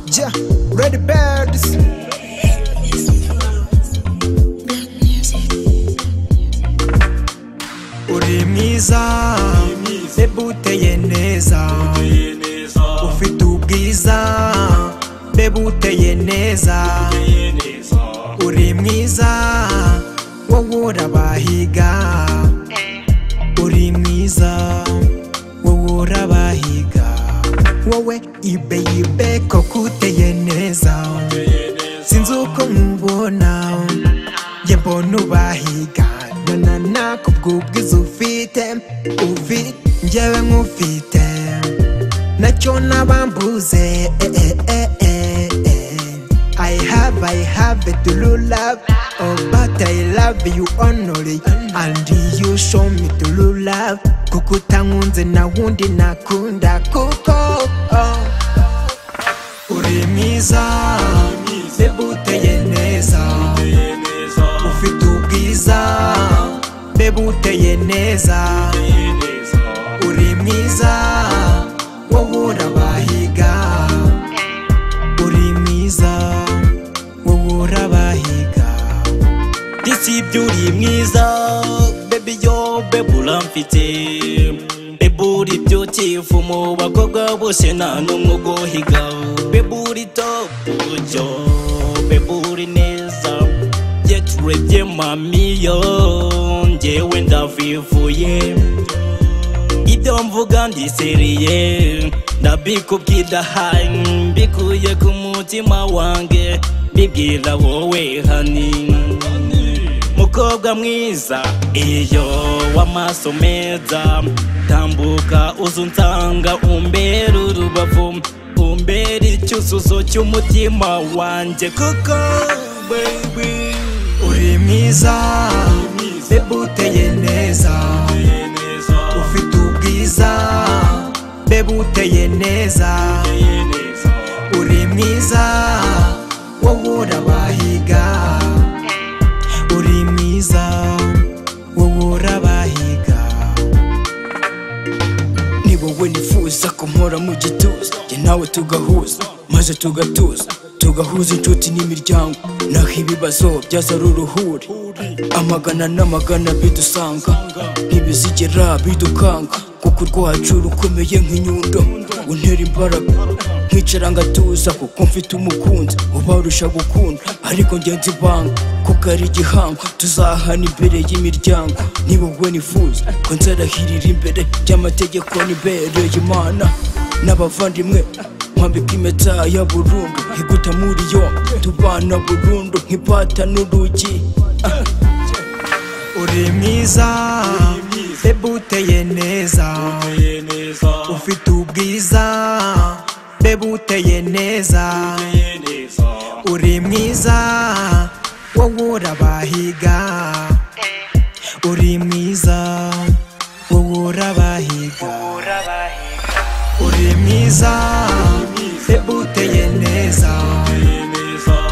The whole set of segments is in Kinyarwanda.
Yeah, Red Birds. Uri mwiza, bebe uteye neza, ufite ubwiza, bebe uteye neza, uri mwiza, wowe urabahiga, uri mwiza, wowe urabahiga, wowe ibe ibe koko uteye neza, sinzi uko nkubona, njye mbona ubahiga na na kubw'ubwiza ufite ufite njyewe nk'ufite nacyo nabambuze eh, eh, eh, eh, eh. I have, I have a true love Oh, but I love you only And you show me true love Kuko utankunze na wundi nakunda Kuko oh. Uri mwiza Bebe uteye neza ufite ubwiza bebe uteye neza uri mwiza wowe urabahiga uri mwiza wowe urabahiga Disi byuri mwiza Baby yo baby uramfite Baby uri beautiful mu bakobwa bose nta n'umwe uguhiga Baby uri top buryo Baby uri neza Get ready mami yo Njyewe ndavivuye ibyo mvuga ndiseriye ndabikubwidahaye mbikuye ku mutima wange mbibwira wowe hani mukobwa mwiza iyo w'amaso meza tambuka uzu nsanga umbera urubavu umbera icyuzuzo cy'umutima wanjye kuko baby uri mwiza bebe uteye neza ufite ubwiza bebe uteye neza uri mwiza wowe urabahiga uri mwiza wowe urabahiga ni wowe nifuza kumpora mu gituza jye nawe tugahuza maze tugatuza tugahuza inshuti n'imiryango naho ibibazo byaza ari uruhuri amagana n'amagana bidusanga ntibizigera bidukanga kuko urwacu rukomeye nk'inyundo untera imbaraga nkicara ngatuza kuko mfite umukunzi ubarusha gukunda ariko ngenzi ibanga kuko ari igihango tuzahana imbere y'imiryango niba wowe nifuza ko nzarahirira imbere by'amategeko n'ibereye imana n'abavandimwe nkambika impeta ya burundu iguta muri yombi tubana burundu nk'ipata n'urugi uri mwiza bebe uteye neza ufite ubwiza bebe uteye neza uri mwiza wowe urabahiga uri mwiza wowe urabahiga uri mwiza bebe uteye neza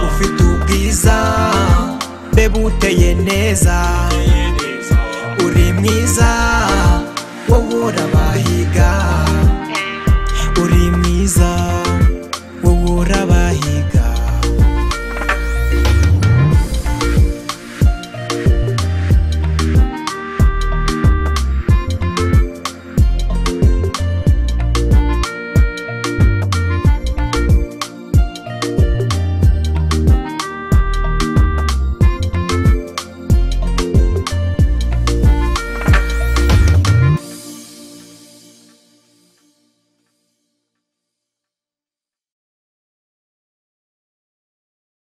ufite ubwiza bebe uteye neza uri mwiza wowe urabahiga